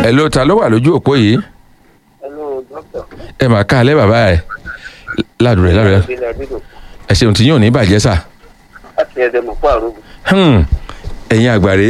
ẹ ló ta ló wà lójú òpó yìí Hello, doctor. ẹ mà ká alẹ́ bàbá ẹ ládùúrẹ́ ládùúrẹ́ Ìbílẹ̀ Adédò. ẹ ṣeun tí yóò ní bàjẹ́ sà Láti ẹ̀dẹ̀ mọ̀ fún àrùn. Hmm, ẹ̀yin àgbàre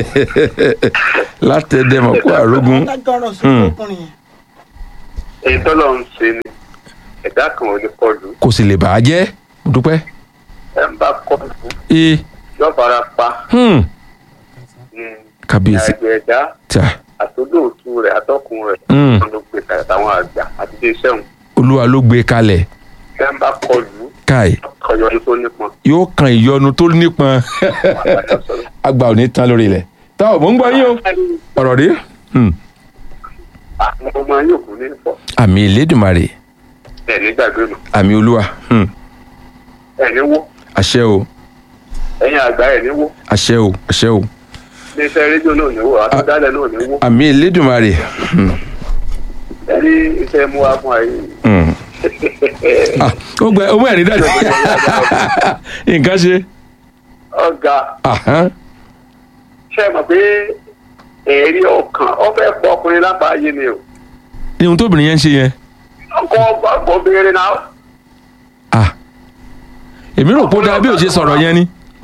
látẹ̀dẹ̀mọ̀ kó àrógún lágbára sí Hmm. ọkùnrin yẹn. Èyí tọ́lọ̀ ń ṣe ni ẹ̀dá kan ò lè kọlù. kò sì lè bà á jẹ́ mo dúpẹ́ Ẹ ń bá kọlù ee yóò fara pa. hmm, Mm. kábíyèsí Àgbẹ̀ ẹ̀dá ta àtòlóòtú rẹ̀ àtọkùn rẹ̀. Hmm. Wọ́n ló gbé kalẹ̀ táwọn àgbà àti ilé iṣẹ́ òun. olúwa ló gbé kalẹ̀ Ẹ ń bá kọlù káì ọyọ ní tó nípọn. yóò kan ìyọnu tó nípọn Àgbàdo sọ̀rọ̀. àgbà ò ní tán lórí ilẹ̀ tá ò mò ń gbọ́ yín o ọ̀rọ̀ rí Hmm, Àwọn ọmọ yóò kú ní ìfọ̀. àmì ìlédùmarè Ẹ̀ ní gbàgbé nù. àmì olúwa Hmm, Ẹ̀ ní wó. àṣẹ o Ẹ̀yin àgbà ẹ̀ ní wó. àṣẹ o àṣẹ o Ilé iṣẹ́ rédíò náà ní wó. Àtúndálẹ̀ náà ní wó. àmì ìlédùmarè Hmm, Ẹ ní iṣẹ́ mú wa fún ayé. hmm. Ah, ó gbẹ ó mẹ́rin dájú nǹkan ṣe Ọ̀gá. Ahán. ṣe mọ̀ pé ẹ̀rí ọkàn ọ fẹ́ pọ̀ ọkùnrin lápáyé ni o ní ohun tóbìnrin yẹn ń ṣe yẹn ọkọ ọgbọ béèrè náà ah èmi rò pé ó dáa bí ò ṣe sọ̀rọ̀ yẹn ni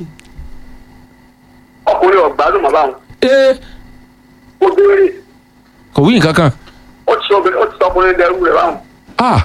ọkùnrin ọgbádùn mọ́ báwọn ee ó béèrè kò wí nǹkan kan ó ti sọ obìnrin ó ti sọ ọkùnrin dẹrú rẹ báwọn ah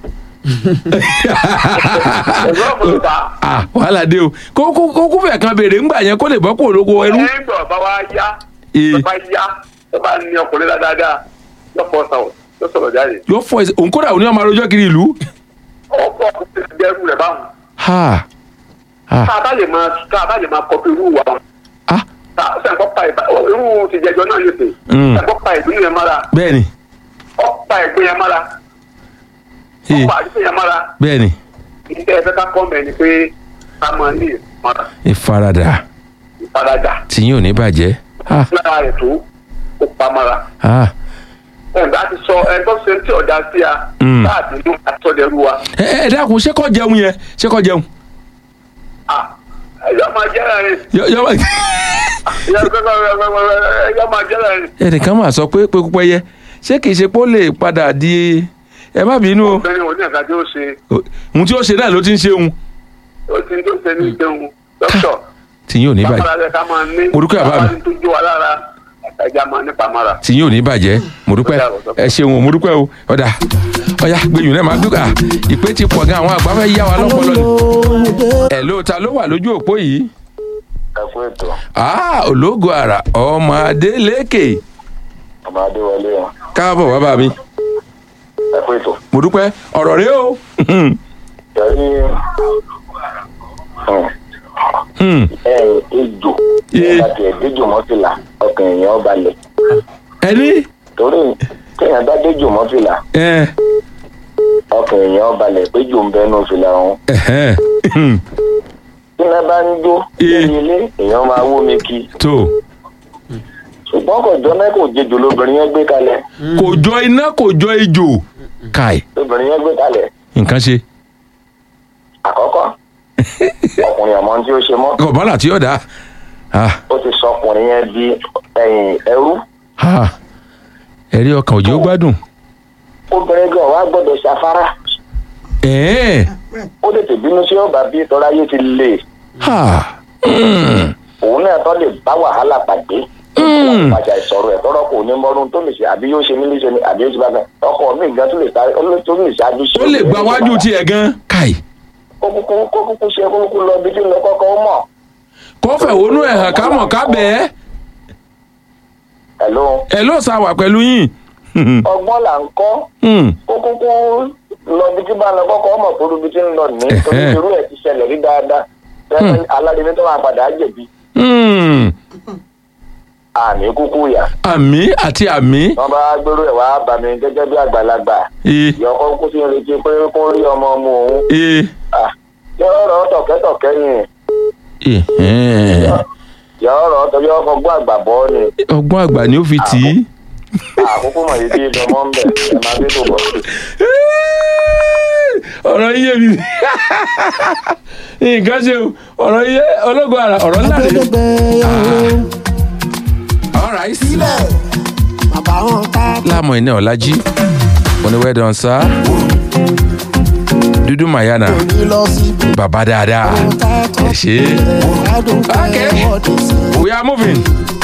ẹ̀rọ ọkùnrin ta ah wàhálà dé o kó kó kó kó fẹ̀ kan béèrè ńgbà yẹn kó lè bọ́ kó olóko ẹrú ẹ̀yìn gbọ̀ bá wá yá Ee. bá yá tó bá ní ọkùnrin dáadáa yóò fọ́ sàwọ̀ yóò sọ̀rọ̀ jáde yóò fọ ẹsẹ̀ òun kódà òun ní ọmọ arojọ́ kiri ìlú ọkọ ọkùnrin dẹrú rẹ báwọn ha ha tá a bá lè máa tá a bá lè máa kọpí irú wa wọn ah tá a sàn kọ́ pa ìbá irú ti jẹjọ náà yóò tè Mm. sàn kọ́ pa ìdúnnú yẹn mára bẹ́ẹ̀ni ọ̀pá ẹ̀gbẹ́ yẹn mára ee ọ̀pá àdúgbò yẹn mára bẹ́ẹ̀ni ìdílé ẹ̀fẹ́ ká kọ́ mẹ́ni pé ká máa ní ìmọ̀ràn ìfaradà ìfaradà tí yín ò ní bàjẹ́ ah lára rẹ̀ tó kó pamọ́ra. ah ẹ̀ǹdà ti sọ ẹgbọ́n ṣe tí ọ̀dà sí a Mm. láàbí inú àtọ́dẹ̀rú wa. ẹ ẹ dákun ṣé kò jẹun yẹn ṣé kò jẹun Ah, ẹ̀yọ́ máa jẹ́ rẹ̀ yọ yọ wá. ẹ̀yọ́ máa jẹ́ rẹ̀ ẹnìkan máa sọ pé pé yẹ ṣé kìí ṣe pé ó lè padà di ẹ má bínú o obìnrin òní ẹ̀ka tí ó ṣe ohun tí ó ṣe náà ló ti ń ṣe òun ó ti ń tó ṣe ní ìjẹun dókítà tí yín ò ní bàjẹ́ pamọ́ra rẹ̀ ká máa ní Mo dúpẹ́ bàbá mi. ká máa ní tó jó wa lára ẹ̀já máa ní pamọ́ra. tí yín ò ní bàjẹ́ mo dúpẹ́ ẹ ṣeun o mo dúpẹ́ o ọ̀dà ọ̀yà gbẹ̀yìn náà máa dúkà ìpè ti pọ̀ gan àwọn àgbà fẹ́ yá wa lọ́pọ̀lọ́ ni ẹ̀ ló ta ló wà lójú òpó yìí ẹ kú ètò ah ológo àrà ọmọ adélékè ọmọ adéwọlé wọn káàbọ̀ bàbá mi ẹ kú ètò mo dúpẹ́ ọ̀rọ̀ rẹ o yẹrí Hmm. ẹyìn ejò Ee. nígbà tí ẹ déjò mọ́fìlà ọkàn èèyàn balẹ̀ ẹni torí téèyàn bá déjò mọ́fìlà ẹ ọkàn èèyàn balẹ̀ pé jò ń bẹnu fìlà ọ̀hún ẹhẹn Hmm. tí iná bá ń jó Ee. lórí ilé èèyàn máa wó mi kí tó ṣùgbọ́n kò jọ náà kò jejò lóbìnrin yẹn gbé kalẹ̀ kò jọ iná kò jọ ejò káì lóbìnrin yẹn gbé kalẹ̀ nǹkan ṣe àkọ́kọ́ ọkùnrin àmọ́ tí ó ṣe mọ́ kọ̀bálà tí yóò dá ah ó ti sọ ọkùnrin yẹn di ẹ̀yìn ẹrú ah ẹ̀rí ọkàn òjò gbádùn obìnrin gan wá gbọ́dọ̀ ṣàfárá ẹ̀ẹ́n ó tètè bínú sí ọba bí tọ́lá yé ti lè ah Hmm. òun náà tọ́ lè bá wàhálà pàdé Mm. pàjà ìsọ̀rọ̀ ẹ̀ tọ́rọ̀ kò ní mọ́rún tó lè ṣe àbí yóò ṣe mí léṣe ni àbí yóò ṣe bá fẹ́ ọkọ mi gan tó lè ta tó lè ṣáájú sí ó lè gba wájú tiẹ̀ gan káì kó kúkú kó kúkú ṣe kó kúkú lọ bí tí ń lọ kọ́kọ́ ó mọ̀ kó fẹ̀hónú ẹ̀ hàn ká mọ̀ ká bẹ́ẹ̀ ẹ̀ló ẹ̀ ló sá wà pẹ̀lú yín ọgbọ́n là ń kọ́ Hmm. kó kúkú lọ bí tí bá ń lọ kọ́kọ́ ó mọ̀ tó bí tí ń lọ ní torí Ẹ̀hẹ́. irú ẹ̀ ti ṣẹlẹ̀ rí dáadáa tẹ́lẹ̀ aládìní tó máa padà á jẹ̀bi Hmm. àmì kúkú yà àmì àti àmì wọ́n bá gbérú ẹ̀ wá bá mi gẹ́gẹ́ bí àgbàlagbà ee ìyọkọ́ kú sí ń retí pé kó rí ọmọ ọmọ òun ee yọ̀ọ̀rọ̀ tọ̀kẹ́tọ̀kẹ́ ni ẹ̀hẹ́n. yọ̀ọ̀rọ̀ torí ọkọ̀ gbọ́ àgbà bọ́ ni ọgbọ́n àgbà ni ó fi tì í. àkókò mọ̀ yìí bí ìdánmọ́ ń bẹ̀ ẹ̀ máa gbé tó bọ̀. ọ̀rọ̀ iye mi nǹkan ṣe o ọ̀rọ̀ iye ológun ara ọ̀rọ̀ ńlá rẹ̀. Agbẹ́dẹ́gbẹ́ all right. sílẹ̀ bàbá káwọn ká láàmú iná ọ̀làjì oníwẹ̀dàn sá dúdú mayana ní lọ síbi bàbá dáadáa tá a ẹ ṣe é. adùn Okay. kẹwọ́dì sí. we are moving.